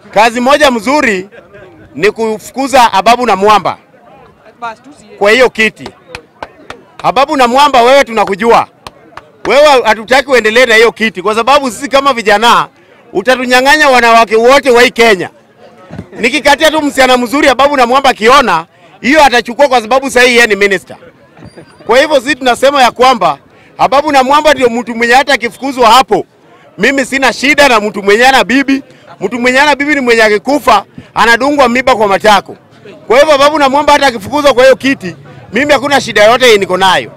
Kazi moja mzuri ni kufukuza Ababu na Mwamba kwa hiyo kiti. Ababu na Mwamba, wewe tunakujua wewe, hatutaki uendelee na hiyo kiti, kwa sababu sisi kama vijana utatunyang'anya wanawake wote wa hii Kenya. Nikikatia tu msichana mzuri Ababu na Mwamba akiona hiyo atachukua, kwa sababu sasa yeye ni minister. Kwa hivyo sisi tunasema ya kwamba Ababu na Mwamba ndio mtu mwenye hata akifukuzwa hapo, mimi sina shida na mtu mwenye ana bibi. Mtu mwenye ana bibi ni mwenye akikufa anadungwa miba kwa matako. Kwa hivyo Ababu na Mwamba hata akifukuzwa kwa hiyo kiti, mimi hakuna shida yote yenye niko nayo.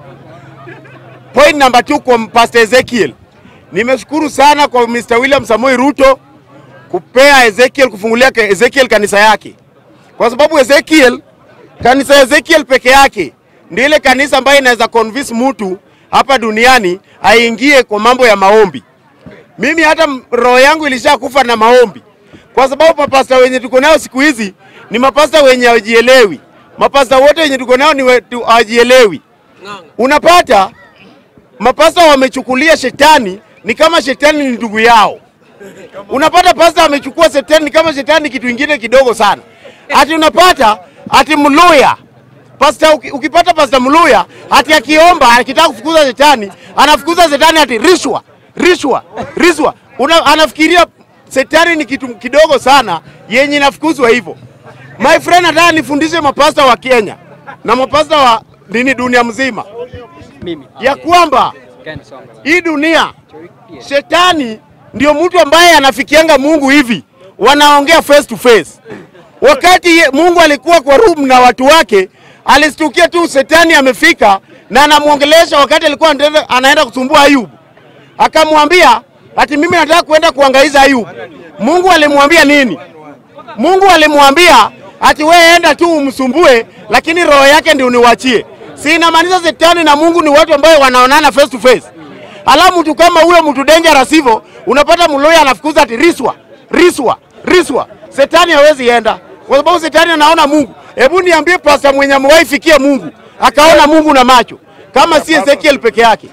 Point number two kwa Pastor Ezekiel, nimeshukuru sana kwa Mr. William Samoei Ruto kupea Ezekiel kufungulia ke- Ezekiel kanisa yake, kwa sababu Ezekiel, kanisa ya Ezekiel peke yake ndio ile kanisa ambayo inaweza convince mtu hapa duniani aingie kwa mambo ya maombi. Mimi hata m- roho yangu ilishakufa na maombi, kwa sababu mapasta wenye tuko nao siku hizi ni mapasta wenye hawajielewi. Mapasta wote wenye tuko nao ni wetu hawajielewi. Unapata mapasta wamechukulia shetani ni kama shetani ni ndugu yao. Unapata pasta amechukua shetani ni kama shetani ni kitu ingine kidogo sana. Ati unapata ati Mluya pasta, uki- ukipata pasta Mluya ati akiomba akitaka kufukuza shetani anafukuza shetani ati rishwa rishwa rishwa. Una, anafikiria shetani ni kitu kidogo sana yenye inafukuzwa hivyo. My friend, nataka nifundishe mapasta wa Kenya na mapasta wa nini dunia mzima Mimi. ya kwamba Ken Songa. hii dunia shetani ndio mtu ambaye anafikianga Mungu hivi, wanaongea face to face. Wakati ye- Mungu alikuwa kwa room na watu wake, alistukia tu shetani amefika na anamwongelesha wakati alikuwa anaenda- anaenda kusumbua Ayubu, akamwambia ati mimi nataka kuenda kuangaiza Ayubu. Mungu alimwambia nini? Mungu alimwambia ati wewe enda tu umsumbue, lakini roho yake ndio uniwachie. Si inamaanisha shetani na Mungu ni watu ambao wanaonana face to face. Alafu mtu kama huyo mtu dangerous hivyo, unapata mloya anafukuza ati riswa, riswa, riswa. Shetani hawezi enda kwa sababu shetani anaona Mungu. Hebu niambie pasta mwenye amewahi fikia Mungu akaona Mungu na macho kama si Ezekiel peke yake.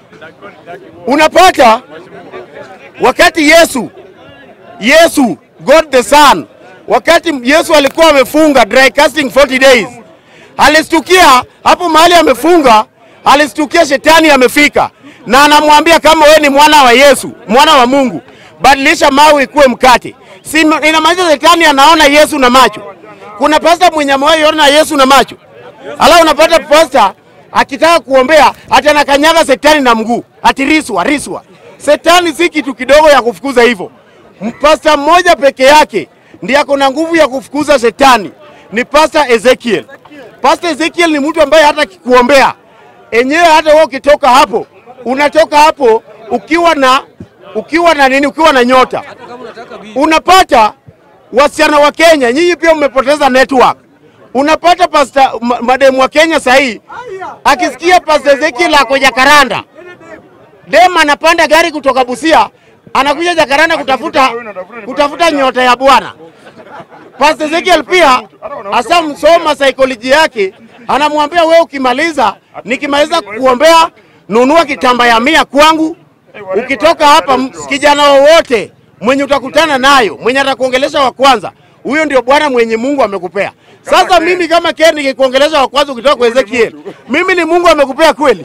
Unapata wakati Yesu Yesu God the Son, wakati Yesu alikuwa amefunga dry casting 40 days, alistukia hapo mahali amefunga, alistukia shetani amefika na anamwambia kama we ni mwana wa Yesu, mwana wa Mungu, badilisha mawe ikuwe mkate. Si inamaanisha shetani anaona Yesu na macho. Kuna pasta mwenye amewahi ona Yesu na macho, alafu unapata pasta akitaka kuombea ati anakanyaga shetani na mguu, ati riswa riswa. Shetani si kitu kidogo ya kufukuza hivyo. Pasta mmoja peke yake ndiye ako na nguvu ya kufukuza shetani, ni Pasta Ezekiel. Pasta Ezekiel ni mtu ambaye hata kikuombea enyewe, hata wewe ukitoka hapo, unatoka hapo ukiwa na ukiwa na nini, ukiwa na nyota. Unapata wasichana wa Kenya, nyinyi pia mmepoteza network. Unapata pasta ma- mademu wa Kenya sahii akisikia Pasta Ezekiel ako Jakaranda, dem anapanda gari kutoka Busia anakuja Jakaranda kutafuta kutafuta nyota ya Bwana. Pastor Ezekiel pia hasa msoma saikolojia yake, anamwambia wewe, ukimaliza nikimaliza kuombea, nunua kitamba ya mia kwangu. Ukitoka hapa, m- kijana wowote mwenye utakutana nayo, mwenye atakuongelesha wa kwanza, huyo ndio Bwana mwenye Mungu amekupea. Sasa mimi kama Ken nikikuongelesha wa kwanza ukitoka kwa Ezekiel, mimi ni Mungu amekupea kweli?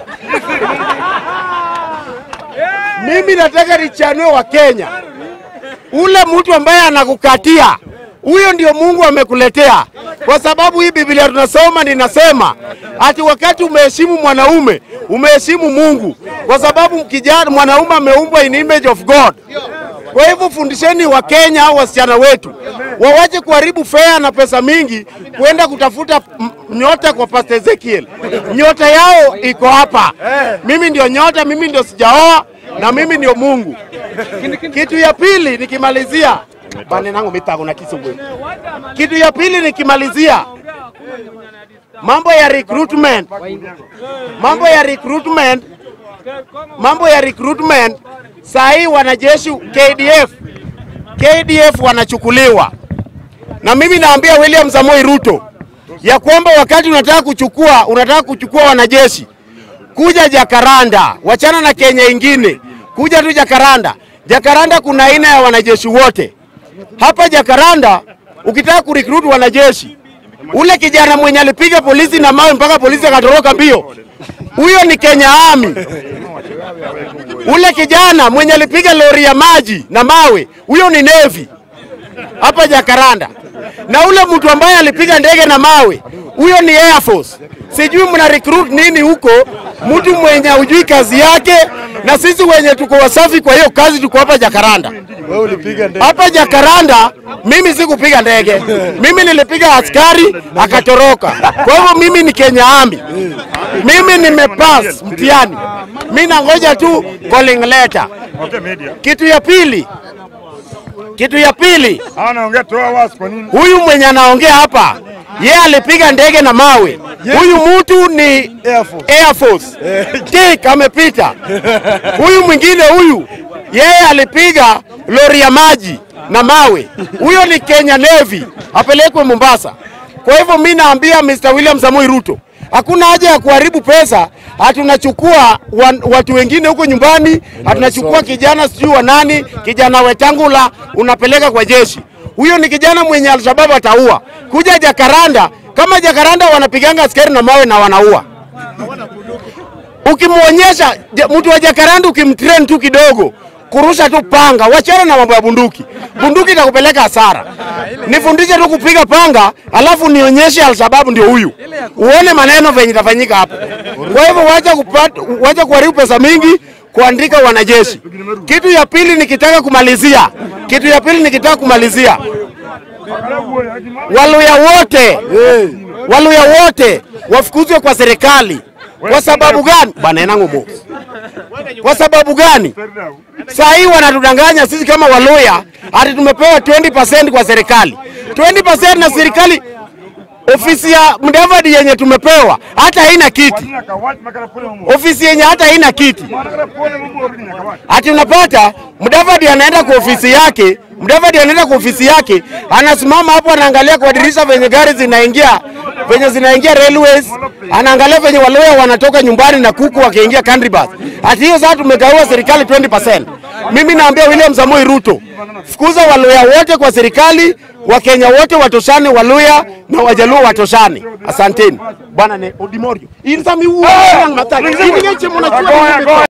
Mimi nataka nichanue wa Kenya, ule mtu ambaye anakukatia huyo ndio Mungu amekuletea, kwa sababu hii Biblia tunasoma ninasema ati wakati umeheshimu mwanaume umeheshimu Mungu, kwa sababu kijana mwanaume ameumbwa in image of God. Kwa hivyo fundisheni wa Kenya au wasichana wetu wawache kuharibu fea na pesa mingi kwenda kutafuta m- nyota kwa Pastor Ezekiel. Nyota yao iko hapa. Mimi ndio nyota, mimi ndio sijaoa na mimi ndio Mungu. Kitu ya pili nikimalizia bane nangu mitago na kisugwe. Kitu ya pili nikimalizia mambo ya recruitment, mambo ya recruitment, mambo ya recruitment. Saa hii wanajeshi KDF, KDF wanachukuliwa, na mimi naambia William Samoei Ruto ya kwamba wakati unataka kuchukua unataka kuchukua wanajeshi kuja Jakaranda, wachana na Kenya ingine, kuja tu Jakaranda. Jakaranda kuna aina ya wanajeshi wote. hapa Jakaranda, ukitaka kurecruit wanajeshi, ule kijana mwenye alipiga polisi na mawe mpaka polisi akatoroka mbio, huyo ni Kenya Army. Ule kijana mwenye alipiga lori ya maji na mawe, huyo ni Navy hapa Jakaranda. Na ule mtu ambaye alipiga ndege na mawe, huyo ni Air Force. Sijui mna recruit nini huko, mtu mwenye hujui kazi yake, na sisi wenye tuko wasafi kwa hiyo kazi tuko hapa Jakaranda. Wewe ulipiga ndege. Hapa Jakaranda mimi sikupiga ndege, mimi nilipiga askari akatoroka. Kwa hivyo mimi ni Kenya Army, mimi nimepass mtihani, mimi nangoja tu calling letter. Okay, media. Kitu ya pili, kitu ya pili, Hawa naongea toa wasi kwa nini? huyu mwenye anaongea hapa yeye alipiga ndege na mawe. Huyu mtu ni Air Force. Air Force. Tik amepita. Huyu mwingine huyu yeye alipiga lori ya maji na mawe. Huyo ni Kenya Navy, apelekwe Mombasa. Kwa hivyo mi naambia Mr. William Samoei Ruto, hakuna haja ya kuharibu pesa. Hatunachukua wan- watu wengine huko nyumbani, hatunachukua kijana sijui wa nani, kijana Wetangula unapeleka kwa jeshi. Huyo ni kijana mwenye Alshabab ataua. Kuja Jakaranda, kama Jakaranda wanapiganga askari na mawe na wanaua ukimwonyesha ja- mtu wa Jakaranda ukimtrain tu kidogo kurusha tu panga, wachana na mambo ya bunduki. Bunduki itakupeleka hasara. Nifundishe tu kupiga panga, alafu nionyeshe Alshababu ndio huyu, uone maneno venye itafanyika hapo. Kwa hivyo wacha kupata, wacha kuharibu pesa mingi kuandika wanajeshi. Kitu ya pili nikitaka kumalizia, kitu ya pili nikitaka kumalizia, Waluya wote Waluya wote wafukuzwe kwa serikali. Kwa sababu gani? Bwana Enang'o Kwa sababu gani? Saa hii wanatudanganya sisi kama Waluya ati tumepewa 20% kwa serikali. 20% na serikali ofisi ya Mudavadi yenye tumepewa hata haina kiti. Ofisi yenye hata haina kiti. Ati unapata Mudavadi anaenda kwa ofisi yake, Mudavadi anaenda kwa ofisi yake, anasimama hapo anaangalia kwa dirisha venye gari zinaingia venye zinaingia railways, anaangalia venye Waluya wanatoka nyumbani na kuku wakiingia country bus. Ati hiyo sasa tumegawa serikali 20%. Mimi naambia William Samoei Ruto, fukuza Waluya wote kwa serikali, Wakenya wote watoshane, Waluya na Wajaluo watoshane. Asanteni bwana. Ne Odimorio insami huo mataki. Ini ngeche mnachua